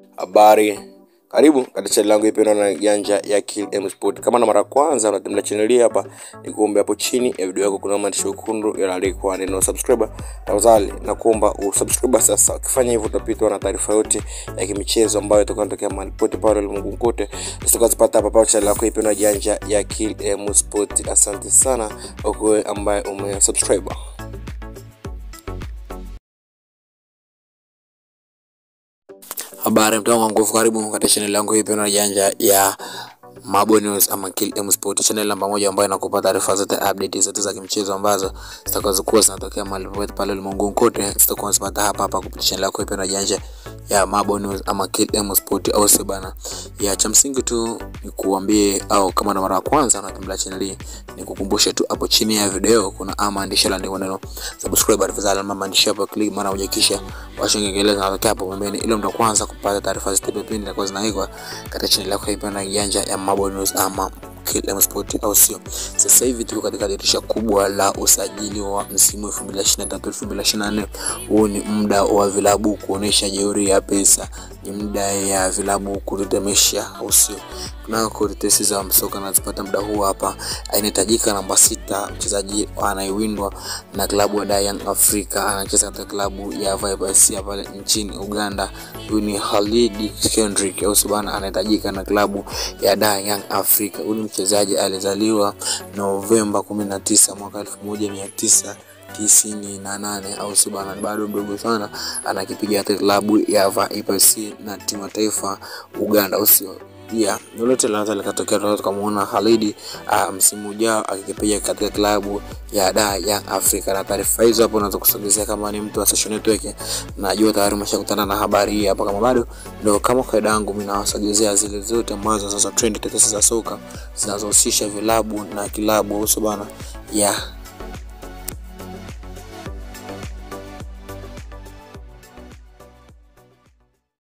Habari, karibu katika channel yangu ipendwa na janja ya Kill M Sport. Kama na mara ya kwanza unatembelea channel hii hapa, nikuombe hapo chini ya video yako kuna maandishi mekundu yanayoandikwa neno subscriber. Tafadhali nakuomba usubscribe sasa. Ukifanya hivyo utapitwa na taarifa yote ya kimichezo ambayo itakuwa inatokea mahali pote pale ulimwenguni kote. Usikazipata hapa hapa channel yako ipendwa janja ya Kill M Sport. Asante sana kwa wewe ambaye umesubscribe. Habari mtango wa nguvu, karibu katika channel yangu hii pendwa janja ya Mabo News ama Kill M Sport, channel namba moja ambayo inakupa taarifa zote, update zote za kimchezo ambazo zitakazokuwa zinatokea mahali popote pale ulimwenguni kote, zitakuwa zinapata hapa hapa kupitia channel yako hii pendwa janja ya Mabo News ama Kill M Sport, au sio bana? Ya cha msingi tu ni kuambie, au kama na mara ya kwanza unatembelea channel hii, ni kukumbusha tu hapo chini ya video kuna ama maandishi yaliyoandikwa neno subscribe, tafadhali ama maandishi hapo, click mara moja, kisha washa kengele zinatokea hapo pembeni, ili mtu kwanza kupata taarifa zote pindi zinakuwa zinawekwa katika channel yako hii pendwa janja ya Mabo News ama Kill M Sport, au sio? Sasa hivi tuko katika dirisha kubwa la usajili wa msimu 2023 2024. Huu ni muda wa vilabu kuonesha jeuri ya pesa, ni muda ya vilabu kutetemesha, au sio? Kunako tetesi za msoka nazipata muda huu hapa. Inahitajika namba sita, mchezaji anayewindwa na klabu ya Young Africa, anacheza katika klabu ya Vipers pale nchini Uganda. Huyu ni Khalid Kendrick, au sio bana? Anahitajika na klabu ya Young Africa. Huyu ni mchezaji alizaliwa Novemba 19 mwaka 1900 tisini na nane au si bana, bado mdogo sana, anakipiga katika klabu ya Vipers na timu ya taifa Uganda, au sio? Yeah, lolote linaweza likatokea. Tunaweza tukamwona Khalid uh, msimu ujao akikipiga katika klabu ya da Young Africa. Na taarifa hizo hapo unaweza kusogezea kama ni mtu wa Social Network, najua tayari umeshakutana na habari hii hapa. Kama bado ndio kama kaida yangu, mimi nawasogezea zile zote ambazo sasa trend tetesi za soka zinazohusisha vilabu na kilabu, au bana, yeah